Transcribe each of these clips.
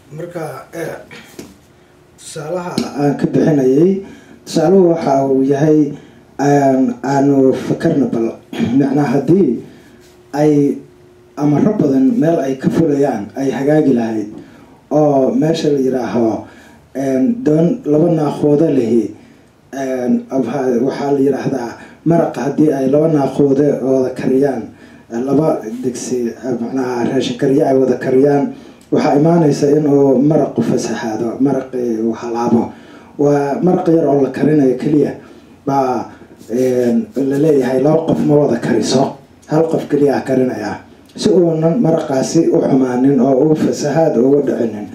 marka tusaalaha aan ka bixinayay tusaaluhu waxa uu yahay aanu fakarna bal macnaa haddii ay amaro badan meel ay ka fulayaan ay hagaagi lahayd oo meesha la yiraaho doon laba naaqoodo lehi waxaa la yiraahdaa maraqa haddii ay laba naaqoode wada kariyaan laba digsi macnaha raashin kariye ay wada kariyaan waxaa imaanaysa inuu maraqu fasaxaado maraqi uu halaabo waa maraq yar oo la karinayo keliya baa laleeyahay laba qof ma wada kariso hal qof keliyaa karinaya si uunan maraqaasi u xumaanin oo u fasahaad uga dhicinin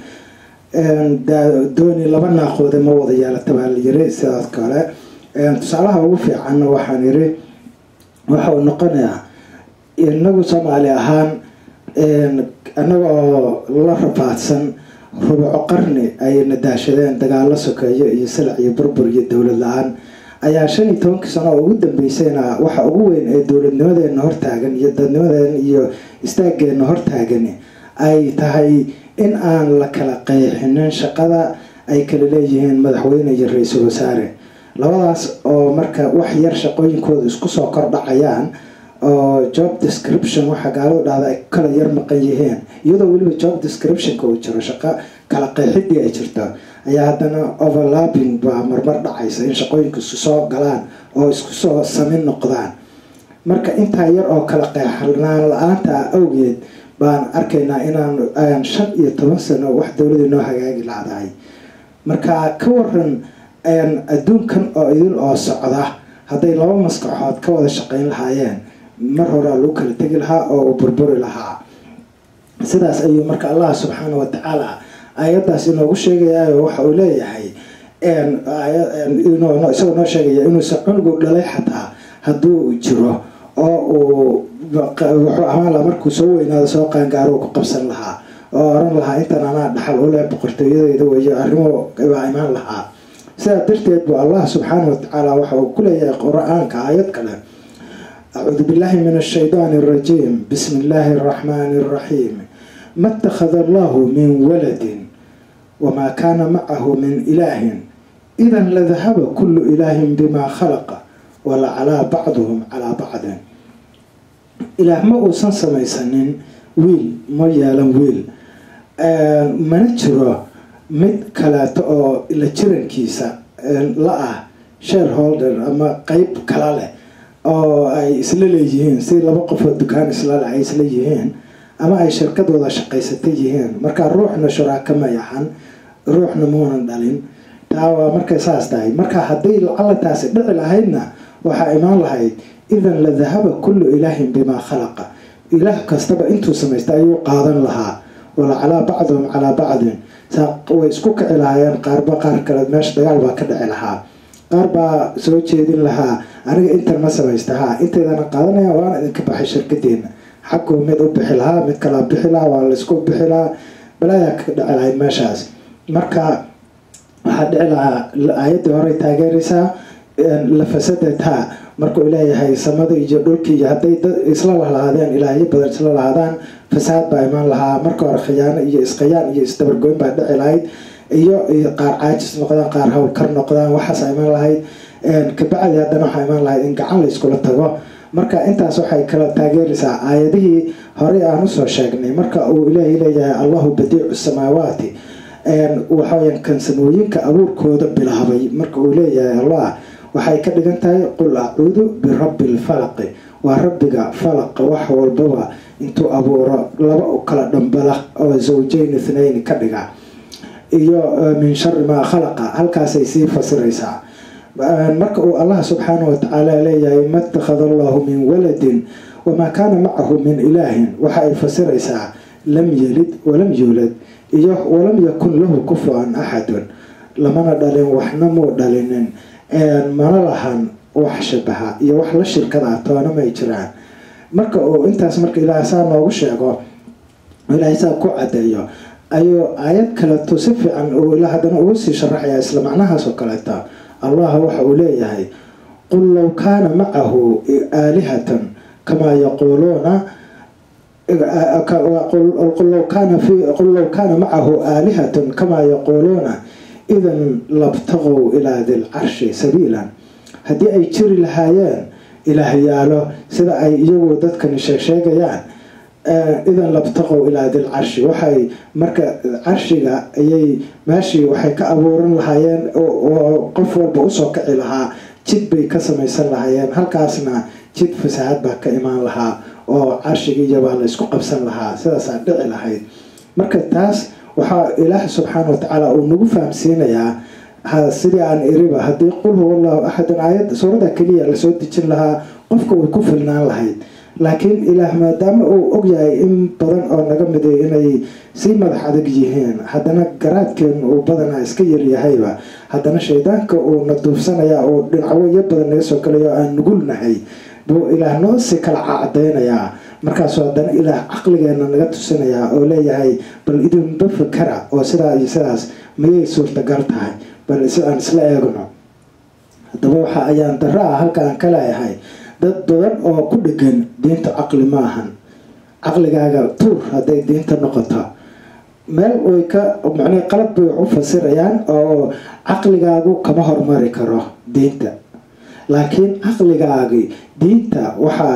dooni laba naaqoode ma wada yeelata baa la yiri sidaas kale tusaalaha ugu fiicanna waxaan yiri waxa uu noqonayaa inagu soomaali ahaan annaga oo la rafaadsan rubuco qarni ay nadaashadeen dagaalo sokeeyo iyo silac iyo burbur iyo dowlad la-aan ayaa shan iyo tobankii sano oo ugu dambeysayna waxa ugu weyn ee dowladnimadeena hortaagan iyo dadnimadeena iyo istaageena hortaagan ay tahay in aan la kala qeexinin shaqada ay kala leeyihiin madaxweyne iyo ra-iisul wasaare labadaas oo marka wax yar shaqooyinkooda isku soo kordhacayaan oo job description waxaa gaalada dhahda ay kala yar maqan yihiin iyadoo weliba job descriptionka uu jiro shaqo kala qeexidii ay jirto ayaa haddana overlapping baa marmar dhacaysa in shaqooyinku isku soo galaan oo isku soo samin noqdaan marka intaa yar oo kala qeexnaan la-aanta awgeed baan arkaynaa inaan shan iyo toban sano wax dowladii noo hagaagi lahdahay marka ka waran adduunkan oo idil oo socda hadday laba maskaxood ka wada shaqeyn lahaayeen mar horaa lagu kala tegi lahaa oo uu burburi lahaa sidaas ayuu marka allah subxaana wa tacaala aayaddaas inoogu sheegayayo waxa uu leeyahay isagoo noo sheegaya inuusan cunugu dhalay xataa hadduu jiro oo uu wuxuu ahaan lahaa markuu soo weynaado soo qaangaaro ku qabsan lahaa oo oran lahaa intan anaa dhaxal u leh boqortooyadeyda weyo arrimo baa imaan lahaa sidaa darteed buu allah subxaana wa tacaala waxa uu ku leeyahay qur-aanka aayad kale acuudu billahi min ashaydaani arajiim bismi illaahi araxmaani araxiim ma اtakhada allahu min waladin wamaa kaana macahu min ilaahin idan ladahaba kulu ilaahin bima khalaqa wala calaa bacduhum calaa bacdin ilaah ma uusan samaysanin wiil ma yeelan wiil mana jiro mid kaleeto oo la jirankiisa la ah shareholder ama qeyb kala leh oo ay isla leeyihiin si laba qofoo dukaan islaleh ay isla yihiin ama ay shirkadooda shaqaysata yihiin marka ruuxna shuraaka ma yahan ruuxna muunan dhalin taa waa markay saas tahay marka hadday lacalataasi dhici lahaydna waxaa imaan lahayd idan la dahaba kullu ilaahin bimaa khalaqa ilaah kastaba intuu samaysta ayuu qaadan lahaa wala calaa bacdihum calaa bacdin way isku kici lahaayeen qaarba qaar kale meesha dagaal baa ka dhici lahaa qaar baa soo jeedin lahaa aniga intan ma samaysta ha inteydana qaadanaya waana idinka baxay shirkadeena xaguu mid u bixi lahaa mid kalaa bixi lahaa waa laysku bixi lahaa balaayaa ka dhici lahayd meeshaas marka waxaa dhici lahaa aayaddii horey taageeraysaa lafasadata markuu leeyahay samada iyo dhulkii iyo hadday dad isla lahaadeen ilaahyo badan isla lahaadaan fasaad baa imaan lahaa marka hore khiyaano iyo iskhayaan iyo isdabargoyn baa dhici lahayd iyo qaar caajis noqdaan qaar howlkar noqdaan waxaasa imaan lahayd kabacdi haddana waxaa imaan lahayd in gacan la iskula tago marka intaas waxay kala taageeraysaa aayadihii horey aan usoo sheegnay marka uu ilaahay leeyahay allahu badiicu samaawaati waxaweya kan samooyinka abuurkooda bilaabay marka uu leeyahay allah waxay ka dhigan tahay qul acuudu birabbi lfalaqi waa rabbiga falaqa wax walbaba intuu abuuro laba u kala dhambala oo zawjayn ithnayni ka dhiga iyo min shari maa khalaqa halkaasay sii fasiraysaa marka uu allah subxaana wa tacaala leeyahay ma itakhada allahu min waladin wamaa kaana macahu min ilaahin waxa ay fasiraysaa lam yelid walam yuulad iyo walam yakun lahu kufuan axadun lamana dhalin waxna muu dhalinin mana lahan wax shabaha iyo wax la shirkada toona may jiraan marka uu intaas marka ilaahay saa noogu sheego ilaahay saa ku cadeeyo ayuu aayad kaleeto si fiican uu ilaa haddana ugu sii sharaxaya isla macnahaas oo kaleeta allah waxa uu leeyahay qul low kaana macahu aalihatan kamaa yaquuluuna qul low kaana macahu aalihatun kamaa yaquuluuna idan labtaqow ilaa dilcarshi sabiilan haddii ay jiri lahaayeen ilaahyaalo sida ay iyagu dadkani sheegsheegayaan idan labtaqow ilaa dilcarshi waxay marka carshiga ayay meeshii waxay ka abuuran lahaayeen oo qof walba usoo kaci lahaa jid bay ka samaysan lahaayeen halkaasna jid fasaahad baa ka imaan lahaa oo carshigiiyabaa la isku qabsan lahaa sidaasaa dhici lahayd marka taas waxaa ilaah subxaana watacaala uu nagu fahamsiinayaa sidii aan iriba haddii qul huwa allahu axadun aayad suurada keliya lasoo dejin lahaa qofka way ku filnaan lahayd laakiin ilaah maadaama uu ogyahay in badan oo naga miday inay sii madax adag yihiin haddana garaadkeen uu badanaa iska yaryahayba haddana shaydaanka uu na duufsanaya uu dhinacwoyo badan naga soo galayo aan nugulnahay buu ilaah noo si kala cadaynayaa markaasuu haddana ilaah caqligeena naga tusinayaa oo leeyahay bal idinba fakara oo sidaa iyo sidaas mayay suurtagal tahay bal si aan isla eegno haddaba waxa ayaan daro ah halka aan ka leeyahay dad badan oo ku dhegan diinta caqli ma ahan caqligaaga tuur hadday diinta noqoto meel way ka macnii qalab bay wax u fasirayaan oo caqligaagu kama hormari karo diinta laakiin caqligaagi diinta waxaa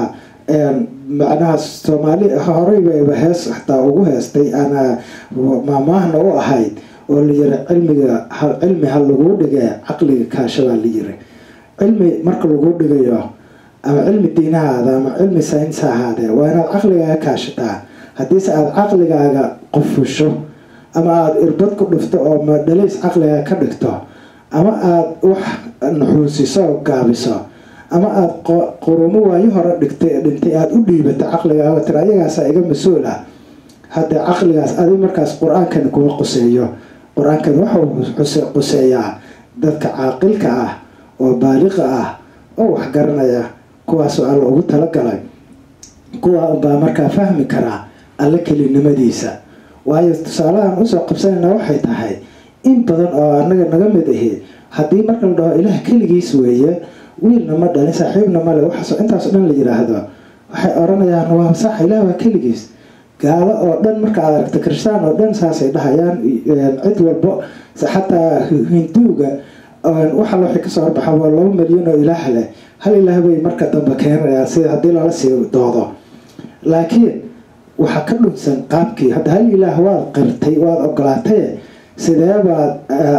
macnaha soomaali horeybaba hees xataa ugu heestay ana maamaahna u ahayd oo la yiri cilmiga cilmi ha laguu dhigee caqliga kaashabaa la yiri cilmi marka laguu dhigayo ama cilmi diinahaada ama cilmi sayns ha ahaadee waa inaad caqligaaga kaashataa haddiise aada caqligaaga qofusho ama aada irbad ku dhufto oo madhaliis caqligaaga ka dhigto ama aada wax nuxuusiso oo gaabiso ama aada qurumo waayo hore dhigtay dhintay aada u dhiibato caqligaaga tira ayagaasa iga mas-uul ah haddee caqligaas adi markaas qur-aankani kuma quseeyo qur-aankan waxau quseeyaa dadka caaqilka ah oo baaliqa ah oo wax garanaya kuwaasoo alla ugu talagalay kuwa unbaa markaa fahmi karaa alle kelinimadiisa waayo tusaalahan usoo qabsanayna waxay tahay in badan oo anaga naga mid ahi haddii marka la dhaho ilaah keligiis weeye wiilna ma dhalin saaxiibna male waxaasoo intaasoo dhan la yiraahdo waxay oranayaan waa sax ilaah waa keligiis gaalo oo dhan marka aad aragta kristaan oo dhan saasay dhahayaan cid walbo xataa hinduuga waxal waxay kasoo horbaxa waa laba milyan oo ilaah leh hal ilaah bay marka dambe keenayaan sida haddii lala sii doodo laakiin waxaa ka dhunsan qaabkii hadda hal ilaah waad qirtay waad ogolaataye sidee baad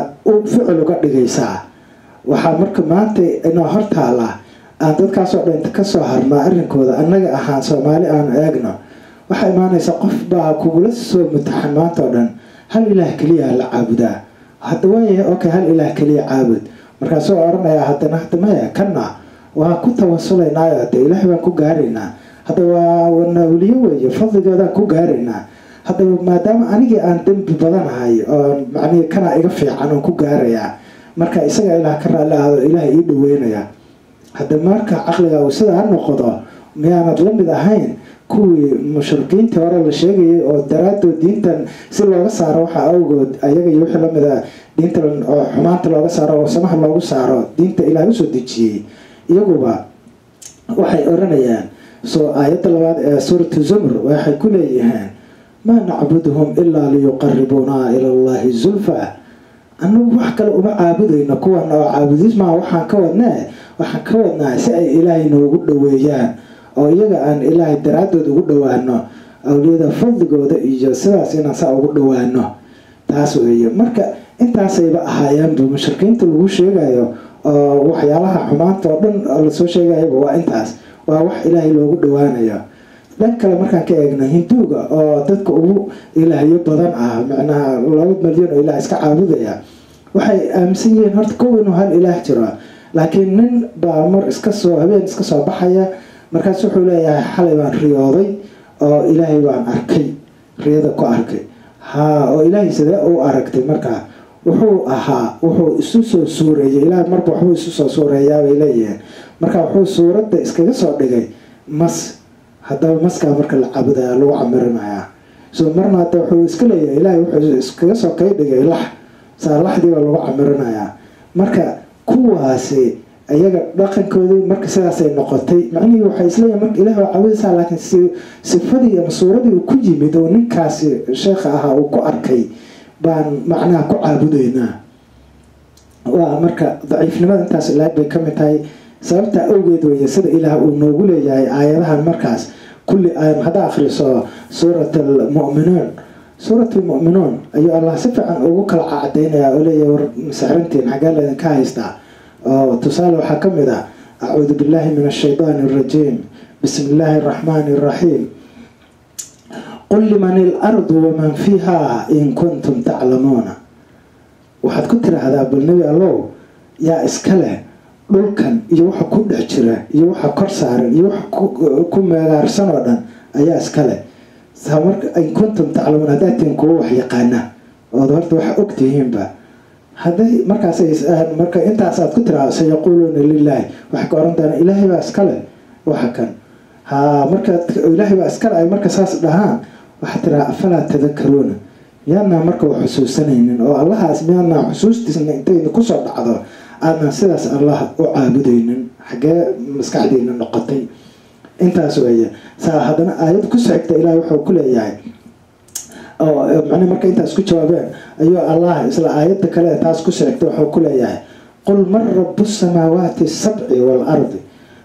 ficil uga dhigaysaa waxaa marka maanta inoo hortaala aan dadkaasoo dhinta kasoo harnaa arrinkooda annaga ahaan soomaali aan eegno waxaa imaanaysa qof baa kugula soo mutaxan maanta oo dhan hal ilaah keliya la caabudaa hadda waayahay okay hal ilaah keliya caabud markaasuu oranayaa haddana hadda maya kana waa ku tawasulaynaayo hadde ilaah baan ku gaaraynaa hadda waa wanawliyo weeye fadligoodaan ku gaaraynaa haddaba maadaama anigii aan dembi badanahay oo macnihii kana iga fiican oon ku gaarayaa marka isaga ilaah ka raalli ahdo ilaah ii dhaweynaya hadda marka caqliga uu sidaa noqdo miyaanad la mid ahayn kuwii mushrikiintii hore la sheegayay oo daraadood diintan si looga saaro waxaa awgood ayaga iyo wixii lamid a diinta oo xumaanta looga saaro oo samaha loogu saaro diinta ilaah usoo dejiyey iyaguba waxay oranayaan soo aayadda labaad ee suuratu zumr waxay ku leeyihiin maa nacbuduhum ilaa liyuqaribuuna ila allahi zulfa anagu wax kale uma caabudayno kuwan oo caabudismaa waxaan ka wadnaa waxaan ka wadnaa si ay ilaahay noogu dhaweeyaan oo iyaga aan ilaahay daraadood ugu dhawaano awliyada fadligooda iyo sidaas inaan saa ugu dhawaano taas weeye marka intaasayba ahaayeenba mushrikiinta lagu sheegayo oo waxyaalaha xumaanta oo dhan lasoo sheegayaba waa intaas waa wax ilaahay loogu dhawaanayo dhan kale markaan ka eegno hinduuga oo dadka ugu ilaahyo badan ah macnaha laba milyan oo ilaah iska caabudaya waxay aaminsan yihiin horta kow inuu hal ilaah jiro laakiin nin baa mar iskasoo habeen iska soo baxaya markaas wuxuu leeyahay xalay baan riyooday oo ilaahay baan arkay riyada ku arkay haa oo ilaahay sidee u aragtay markaa wuxuu ahaa wuxuu isu soo suureeyay ilaah marba waxbuu isu soo suureeyaabay leeyihiin marka wuxuu suuradda iskaga soo dhigay mas haddaba maskaa marka la caabudaya lagu camirinayaa so marna hadda wuxuu iska leeyahay ilaahay wuxuu iskaga soo kay dhigay lax saa laxdiiba lagu camirinayaa marka kuwaasi iyaga dhaqankoodii marka sidaasay noqotay macnihii waxay isleeyihin marka ilahi waa caabudaysaa laakiin sifadii ama suuradii uu ku yimid oo ninkaasi sheekha ahaa uu ku arkay baan macnaha ku caabudaynaa waa marka daciifnimada intaas ilaag bay kamid tahay sababta awgeed weeye sida ilaah uu noogu leeyahay aayadahan markaas kulli aayad haddaa akhriso suurat almu'minuun suurat almu'minuun ayuu allah si fiican ugu kala cacadeynayaa oo leeyahay war masixrintiin xaggee laydinka haystaa oo tusaale waxaa ka mid ah acuudu billahi min ashaydaani arajiim bismi illaahi araxmaani araxiim qul liman ilardu waman fiiha in kuntum taclamuuna waxaad ku tiraahdaa bal nebi allow yaa iska leh dhulkan iyo waxa ku dhex jira iyo waxa kor saaran iyo waxa ku meegaarsan oo dhan ayaa iska leh marka in kuntum taclamuun haddaad tihin kuwa wax yaqaana ood horta waxa og tihiinba hadday markaas marka intaasaad ku tiraahdo sayaquuluuna lilaahi waxay ka oran doonaa ilaahay baa iska leh waxa kan ha markaad ilaahay baa iskale ay marka saas dhahaan waxaad tiraha afalaa tadakaruuna miyaadnaa marka wax xusuusanaynin oo allahaas miyaadnaa xusuustiisna intayna kusoo dhacdo aadnaan sidaas allah u caabudaynin xaggee maskaxdiina noqotay intaas weeye saa haddana aayad ku socigta ilaah wuxuu ku leeyahay oo man marka intaas ku jawaabeen ayuu allah isla aayadda kale taas ku socigta wuxuu ku leeyahay qul man rabu samaawaati sabci waalardi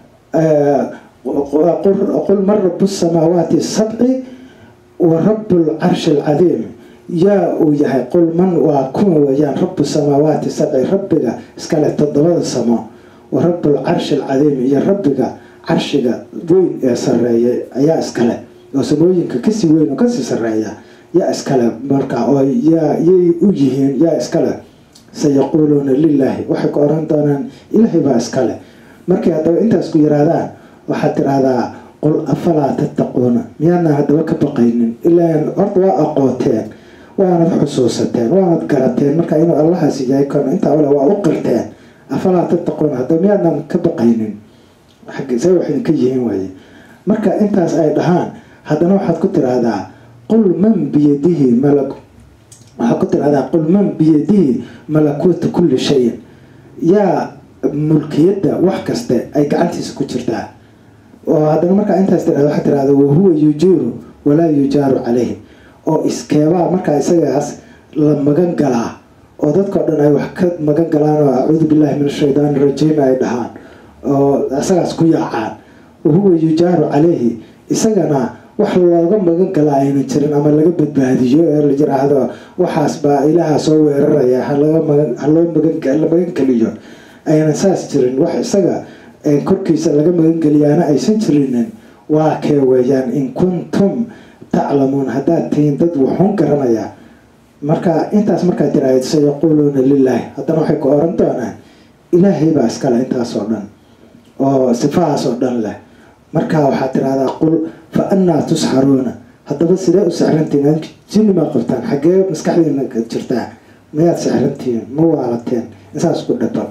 qul man rabu samaawaati sabci wa rabu lcarshi alcadiim yaa uu yahay qul man waa kuma weeyaan rabu samaawaati sabci rabbiga iskale toddobada samo wa rabu lcarshi alcadiim iyo rabbiga carshiga weyn ee sareeya ayaa iskale oo samooyinka kasii weyn oo kasii sareeya yaa iskale marka oo yaa yay u yihiin yaa iskale sayaquuluuna lilaahi waxay ku oran doonaan ilaahay baa iskale markay haddaba intaas ku yiraahdaan waxaad tiraahdaa qul afalaa tattaquuna miyaadna haddaba ka baqaynin ilaan horta waa aqooteen waanad xusuusateen waanad garateen marka inuu allahaasi yahay kon intaa ole waa u qirteen afalaa tattaquuna haddaba miyaadnan ka baqaynin se waxay ka yihiin waaye marka intaas ay dhahaan haddana waxaad ku tiraahdaa qul man biyadihi malak waxaad ku tiraahdaa qul man biyadihi malakuuta kulli shayin yaa mulkiyadda wax kaste ay gacantiisa ku jirtaa oo haddana markaa intaas tirahda waxaad tirahda wahuwa yujiiru walaa yujaaru caleyh oo iskeebaa markaa isagaas la magan galaa oo dadkao dhan ay wax ka magan galaan oo acuudu billahi min ashaydaani rajiim ay dhahaan oo isagaas ku yaacaan wahuwa yujaaru caleyhi isagana wax looga magan galaa aynan jirin ama laga badbaadiyo ee la yiraahdo waxaas baa ilaaha soo weeraraya haloo la magangeliyo aynan saas jirin wax isaga korkiisa laga magangeliyaana aysan jirinin waa kee weeyaan in kuntum taclamuun haddaad tihiin dad wuxuun garanaya marka intaas markaad tiraahd sayaquuluuna lilaahi haddana waxay ku oran doonaan ilaahay baa iskale intaasoo dhan oo sifahaas oo dhan leh markaa waxaad tirahdaa qul fa annaa tusxaruuna haddaba sidee u sixrantihiin jinni maa qabtaan xaggee maskaxdiina jirtaa mayaad sixrantihiin ma waalateen insaas ku dhaba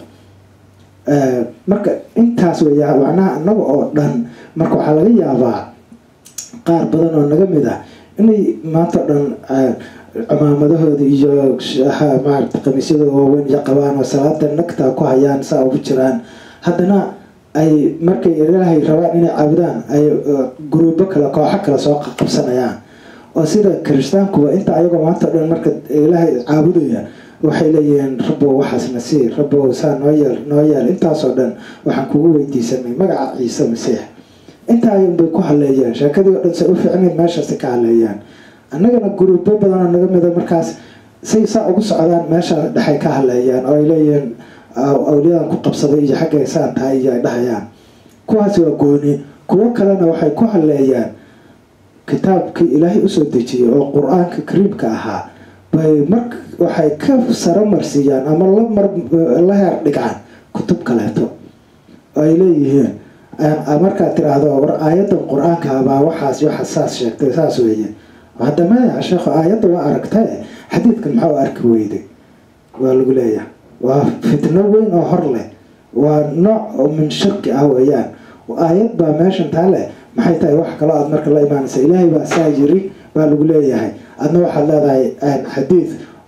marka intaas weya macnaha annaga oo dhan marka waxaa laga yaabaa qaar badan oo naga mid ah inay maanta o dhan cimaamadahooda iyo maarata khamiisyada waaweyn iyo qabaan oo salaada nagta ku hayaan saa ugu jiraan haddana ay markay ilaahay rabaan inay caabudaan ay guruubo kale kooxo kale soo qabsanayaan oo sida kirishtaankuwa inta ayagoo maanta o dhan marka ilaahay caabudaya waxay leeyihiin rabow waxaasna sii rabow saa noo yeel noo yeel intaasoo dhan waxaan kugu weydiisanay magaca ciise masiix intaa ayunbay ku haleeyaan sheekadii o dhan say u fiicnayd meeshaasi ka haleeyaan annagana guruubo badanoo naga mida markaas say saa ugu socdaan meesha dhexay ka haleeyaan oo ay leeyihiin awliyadan ku qabsaday iyo xaggay saan tahay iyo ay dhahayaan kuwaasi waa gooni kuwo kalena waxay ku haleeyaan kitaabkii ilaahay usoo dejiyay oo qur-aanka kariimka ahaa bay mar waxay ka saramarsiiyaan ama la heer dhigaan kutub kaleeto oo ay leeyihiin markaad tiraahdo war aayadan qur-aanka baa waxaas waxa saas sheegtay saas weeye hadda maya sheekho aayadda waa aragtae xadiidkan maxaa u arki weyday waa lagu leeyahay waa fitno weyn oo hor leh waa nooc oo min shirki ah weeyaan aayad baa meeshan taa leh maxay tahay wax kaloo aad marka la imaanaysa ilaahay baa saa yiri baa lagu leeyahay adna waxaad leedahay xadiid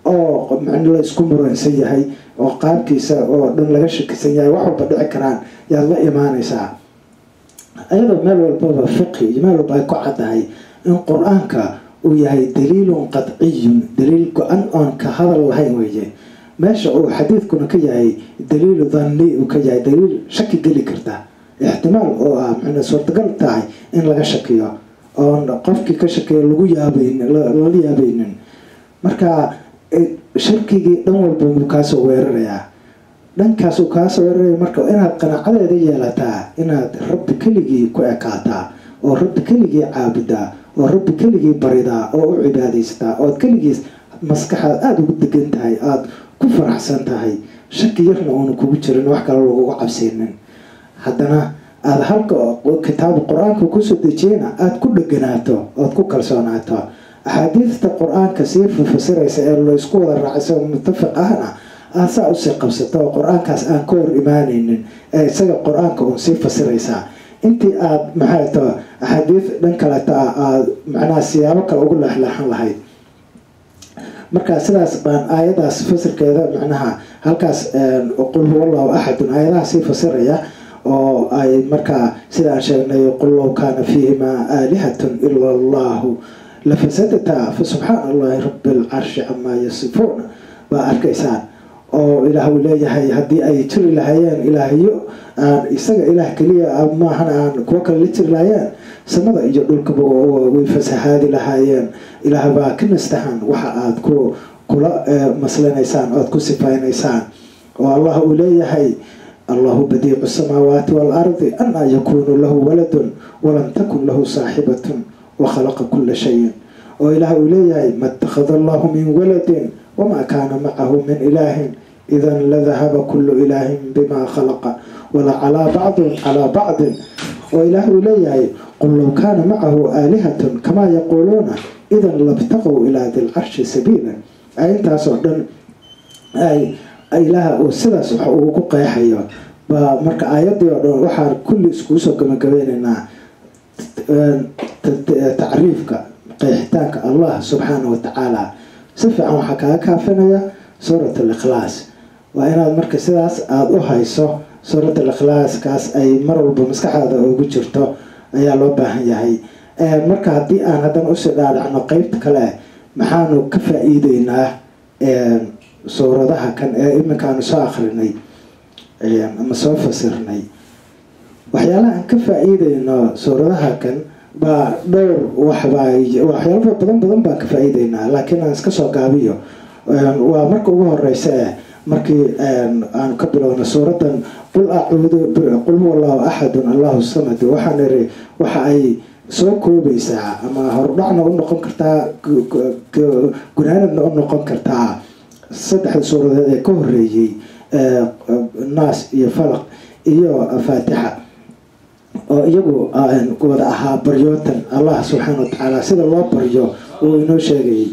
oo man la isku muransan yahay oo qaabkiisa oo dhan laga shakisan yahay wax walba dhici karaan yaad la imaanaysaa ayadoo meel walbaba fiqi iyo meel walba ay ku caddahay in qur-aanka uu yahay daliilun qadciyun daliil go-an oon ka hadal lahayn weeye meesha uu xadiidkuna ka yahay daliilu danni uu ka yahay daliil shaki geli karta ixtimaal oo ah mxuna suurtagal tahay in laga shakiyo oon qofkii ka shakiyo lagu yaabayn lala yaabaynin marka shirkigii dhan walba wuu kaasoo weerarayaa dhankaasuu kaasoo weeraraya marka inaad qanaacadeeda yeelataa inaad rabbi keligii ku ekaataa oo rabbi keligii caabudaa oo rabbi keligii baridaa oo u cibaadaystaa ood keligiis maskaxaad aada ugu degan tahay aada ku faraxsan tahay shaki yarna uuna kugu jirin wax kale laguga cabsaynin haddana aada halka kitaab qur-aanka kusoo dejiyana aada ku dheganaato ood ku kalsoonaato axaadiista qur-aanka sii fafasiraysa ee laysku wada raacaysa mutafiq ahna aad saa usii qabsato oo qur-aankaas aan ka hor imaanaynin ee isaga qur-aanka uun sii fasiraysaa intii aada maxay ta axaadiis dhan kaleta aada macnaha siyaabo kale ugu leexleexan lahayd marka sidaas baan aayadaas fasirkeeda macnaha halkaas qul huwa allahu axadun aayadaha sii fasiraya oo ay markaa sidaan sheegnay qul low kaana fiihimaa aalihatun ila allahu lafasadata fa subxaana allahi rabi alcarshi camaa yasifuun baa arkaysaan oo ilaah uu leeyahay haddii ay jiri lahaayeen ilaahyo aan isaga ilaah keliya maahan aan kuwo kale la jiri lahaayeen samada iyo dhulkaba way fasahaadi lahaayeen ilaah baa ka nastahan waxa aada ku kula maslanaysaan oad ku sifaynaysaan oo allah uu leeyahay allahu badiicu samaawaati waalardi anaa yakuunu lahu waladun walam takun lahu saaxibatun wakhalaqa kula shayin oo ilaah uu leeyahay ma itakhada allahu min waladin wamaa kaana macahu min ilaahin idan ladahaba kulu ilaahin bimaa khalaqa wala calaa bacdin calaa bacdin oo ilaah uu leeyahay qul low kaana macahu aalihatun kamaa yaquuluuna idan labtaqow ilaa dilcarshi sabiila intaasoo dhan ay ilaah uu sidaas wax uu ku qeexayo baa marka aayadii oo dhan waxaan kulli iskugu soo gabagabeynaynaa tacriifka qeexitaanka allah subxaana wa tacaala si fiican waxaa kaaga kaafinaya suurat alikhlaas waa inaad marka sidaas aada u hayso suurat alikhlaaskaas ay mar walba maskaxdaada ugu jirto ayaa loo baahan yahay marka haddii aan haddana usii dhaadhacno qeybta kale maxaanu ka faa-iideynaa suuradaha kan ee iminkaanu soo akrinay ama soo fasirnay waxyaalaha aan ka faa-iideyno suuradaha kan baa dhowr waxbaa waxyaala badan badan baan ka faa-iideynaa laakiin aan iska soo gaabiyo waa marka ugu horeysa eh markii aanu ka bilowno suuradan qul acuudu qul huwa allahu axadun allahu samad waxaan iri waxa ay soo koobaysaa ama hordhacna u noqon kartaa gunaanadna u noqon kartaa saddexda suuradeed ee ka horeeyey naas iyo falaq iyo faatixa oo iyagu wada ahaa baryootan allah subxaana wa tacaala sida loo baryo uu inoo sheegayay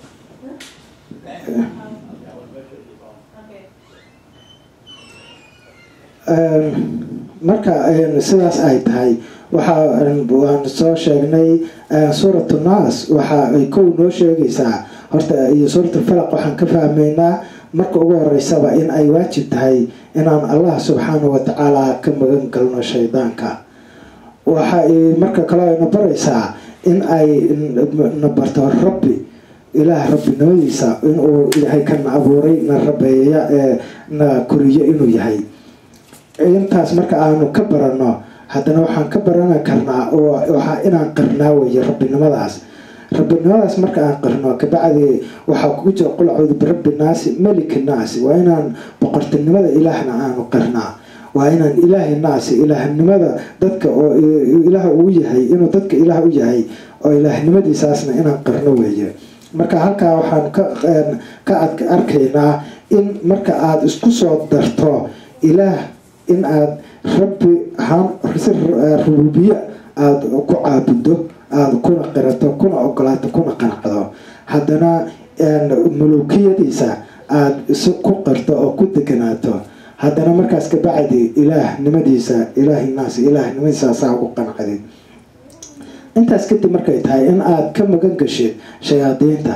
marka sidaas ay tahay waxa waan soo sheegnay suuratu naas waxa ay kow noo sheegaysaa horta iyo suuratu falaq waxaan ka fahmaynaa marka ugu horeysaba in ay waajib tahay inaan allah subxaana wa tacaala ka magan galno shaydaanka waxa ay marka kale ayna baraysaa in ay na barto rabbi ilaah rabbinimadiisa inuu ilaahay kana abuuray na rabeeya ee na koriyo inuu yahay intaas marka aanu ka barano haddana waxaan ka baran karnaa waxaa inaan qarnaa weye rabbinimadaas rabbinimadaas marka aan qarno kabacdi waxaa kugu jira qul acuudu birabbi naasi meliki naasi waa inaan boqortinimada ilaahna aanu qarnaa waa inaan ilaahi naasi ilaahnimada dadka oo ilaah uu yahay inuu dadka ilaah u yahay oo ilaahnimadiisaasna inaan qarno weeye marka halkaa waxaan ka arkaynaa in marka aada isku soo darto ilaah in aada rabbi ahaan si rububiye aada ku caabudo aada kuna qirato kuna ogolaato kuna qanacdo haddana mulukiyadiisa aada si ku qirto oo ku deganaato haddana markaas kabacdi ilaahnimadiisa ilaahi naas ilaahnimadiisaasaa ugu qanacdid intaas kadib markay tahay in aada ka magan gashid shayaadiinta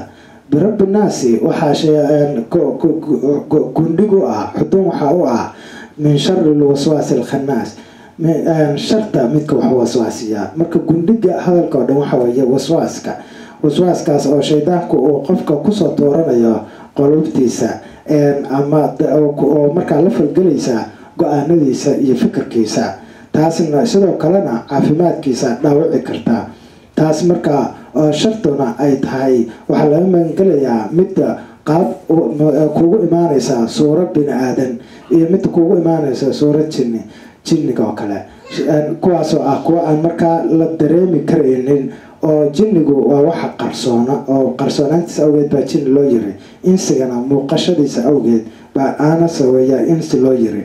birabbi naasi waxaa gundhig u ah xudun waxaa u ah min shari lwaswaasi alkhanaas sharta midka wax waswaasiyaa marka gundhiga hadalka oo dhan waxa weeye waswaaska waswaaskaas oo shaydaanku uu qofka kusoo dooranayo qolubtiisa ama oo markaa la falgelaysa go-aanadiisa iyo fikirkiisa taasna sidoo kalena caafimaadkiisa dhaawici karta taas markaa shartuna ay tahay waxaa laga magangelayaa midda qaab kugu imaanaysa suuro bini aadan iyo midda kugu imaanaysa suuro jinni jinniga oo kale kuwaasoo ah kuwa aan markaa la dareemi karaynin oo jinnigu waa waxa qarsoona oo qarsoonaantiisa awgeed baa jinni loo yiri insigana muuqashadiisa awgeed baa aanasa weeyaa insi loo yiri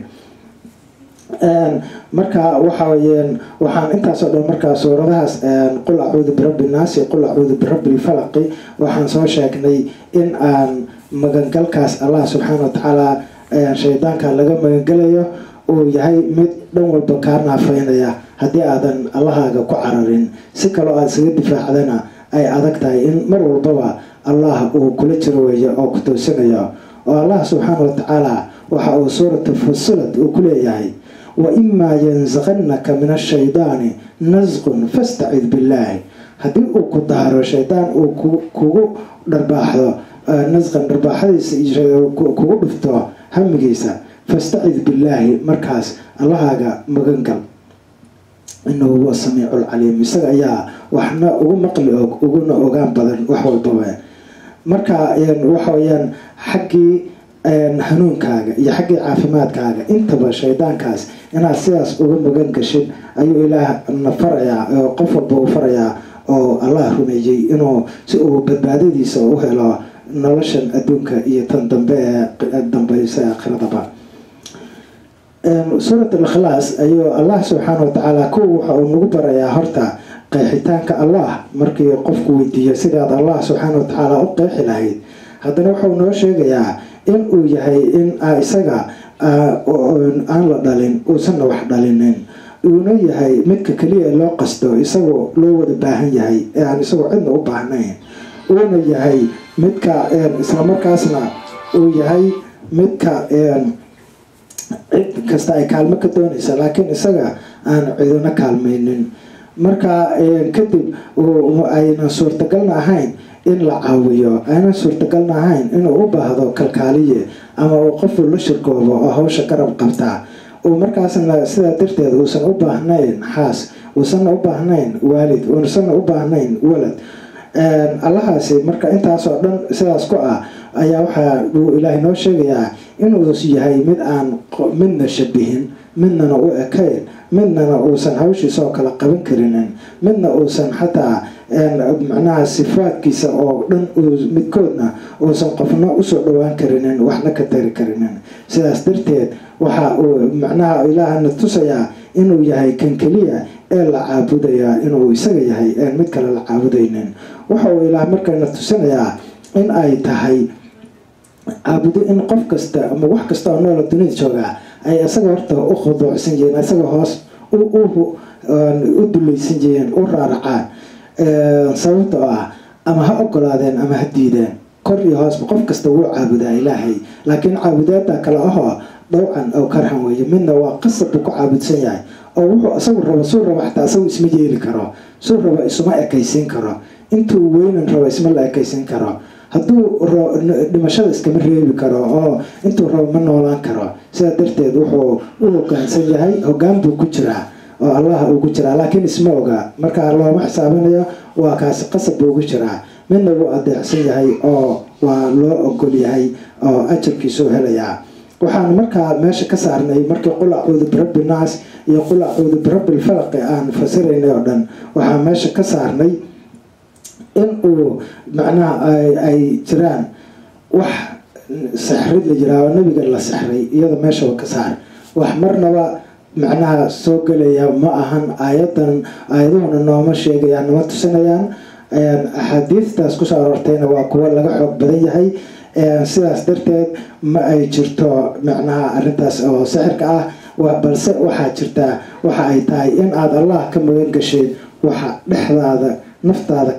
marka waxa weyaan waxaan intaasoo dhan markaa suuradahaas qul acuudu birabbi naasi qul acuudu birabbi lfalaqi waxaan soo sheegnay in aan magangalkaas allah subxaana watacaala shaydaanka laga magangelayo uu yahay mid dhan walba kaa naafeynaya haddii aadan allahaaga ku cararin si kaloo aada isaga difaacdana ay adag tahay in mar walbaba allah uu kula jiro weeyo oo ku toosinayo oo allah subxaana watacaala waxa uu suurata fusilad uu ku leeyahay wa imaa yansaqanaka min ashaydaani nasqun fastacid billaahi haddii uu ku daaro shaydaan uu kugu dharbaaxdo nasqan dharbaaxadiisa kugu dhufto hamigiisa fastacid billaahi markaas allahaaga magangal inahu huwa samiicu lcaliim isaga ayaa waxna ugu maqli og uguna ogaan badan wax walbaba marka waxa weyaan xaggii hanuunkaaga iyo xaggii caafimaadkaaga intaba shaydaankaas inaad sidaas uga magan gashid ayuu ilaah na farayaa oo qof walba u farayaa oo allah rumeeyey inuu si uu badbaadadiisa u helo noloshan adduunka iyo tan dambe ee dambeysa aakhiradaba suurat al-ikhlaas ayuu allah subxaana watacaala kuwa waxa uu nagu barayaa horta qeexitaanka allah markii qofku weydiiyo sidaad allah subxaana watacaala u qeexi lahayd haddana wuxuu noo sheegayaa in uu yahay in isaga aan la dhalin uusanna wax dhalinin uuna yahay midka keliya loo qasto isagoo loo wada baahan yahay ee aan isagoo cidna u baahnayn uuna yahay midka islamarkaasna uu yahay midka cid kasta ay kaalmo ka doonaysa laakiin isaga aan cidina kaalmaynin marka kadib aynan suurtagalna ahayn in la caawiyo aynan suurtagalna ahayn inuu u baahdo kalkaaliye ama uu qofuu la shirkoobo oo hawsha garab qabtaa uu markaasna sidaa darteed uusan u baahnayn xaas uusanna u baahnayn waalid uusanna u baahnayn walad allahaasi marka intaasoo dhan sidaas ku ah ayaa waxaa uu ilaahay noo sheegayaa inuu yahay mid aan midna shabihin midnana u ekayn midnana uusan hawshiisaoo kale qaban karinin midna uusan xataa macnaha sifaadkiisa oo dhan midkoodna uusan qofna usoo dhowaan karinin waxna ka tari karinin sidaas darteed waxa uu macnaha ilaahana tusayaa inuu yahay kan keliya ee la caabudaya inuu isaga yahay een mid kale la caabudaynin waxa uu ilaah markana tusinayaa in ay tahay caabudo in qof kasta ama wax kasta oo noola dunida joogaa ay isaga horta u khuduucsan yihiin isaga hoos u dulaysan yihiin u raaracaan sababta oo ah ama ha ogolaadeen ama ha diideen kor iyo hoosba qof kasta wuu caabudaa ilaahay laakiin caabudaada kale ahoo dhowcan oo karhan weeye midna waa qasab buu ku caabudsan yahay oo wuxuu isagu rabo suu rabo xataa isagu isma yeeli karo suu rabo isuma ekaysiin karo intuu weynan rabo isma la ekaysiin karo hadduu dhimashada iskama reebi karo oo intuu rabo ma noolaan karo sidaa darteed wuxuu u hogaansan yahay hogaan buu ku jiraa oo allah uu ku jiraa laakiin isma oga markaa looma xisaabinayo waa kaasi qasab buu ugu jiraa midna wuu adeecsan yahay oo waa loo ogol yahay oo ajarkiisuu helayaa waxaan markaa meesha ka saarnay markii qul acuudu birabbi naas iyo qul acuudu birabbi lfalaqi aan fasiraynay oo dhan waxaan meesha ka saarnay in uu macnaha ay jiraan wax sixrid la jiraa oo nabiga la sixray iyada meeshaba ka saar wax marnaba macnaha soo gelaya ma ahan aayadan aayaduhuna nooma sheegayaan nama tusinayaan axaadiistaas kusoo aroortayna waa kuwo laga xoog badan yahay sidaas darteed ma ay jirto macnaha arintaas oo sixirka ah balse waxaa jirtaa waxa ay tahay in aada allah ka magan gasheed waxa dhexdaada naftaada ka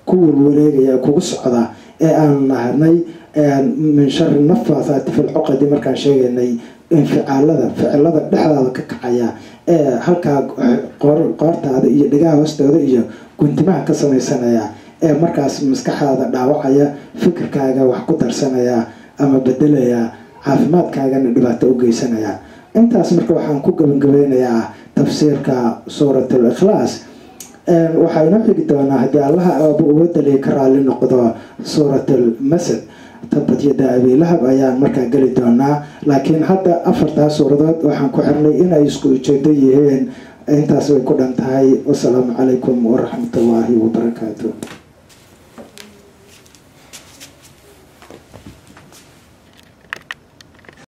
ku warwareegaya kugu socda ee aan nahnay min shari nafaathaati filcuqadi markaan sheegaynay inficaalada ficilada dhexdaada ka kacaya ee halkaa qoortaada iyo dhigaha hoostooda iyo guntimaha ka sameysanaya ee markaas maskaxdaada dhaawacaya fikirkaaga wax ku darsanaya ama bedelaya caafimaadkaagana dhibaato u geysanaya intaas marka waxaan ku gabangabeynayaa tafsiirka suuratul ikhlaas waxaa inoo xigi doonaa haddii allaha aaba uga daliya ka raali noqdo suuratul masad tabad yada abiilahab ayaan markaa geli doonaa laakiin hadda afartaa suuradood waxaan ku xirnay inay isku ujeedo yihiin intaas way ku dhan tahay wasalaamu calaykum waraxmatullaahi wabarakaatu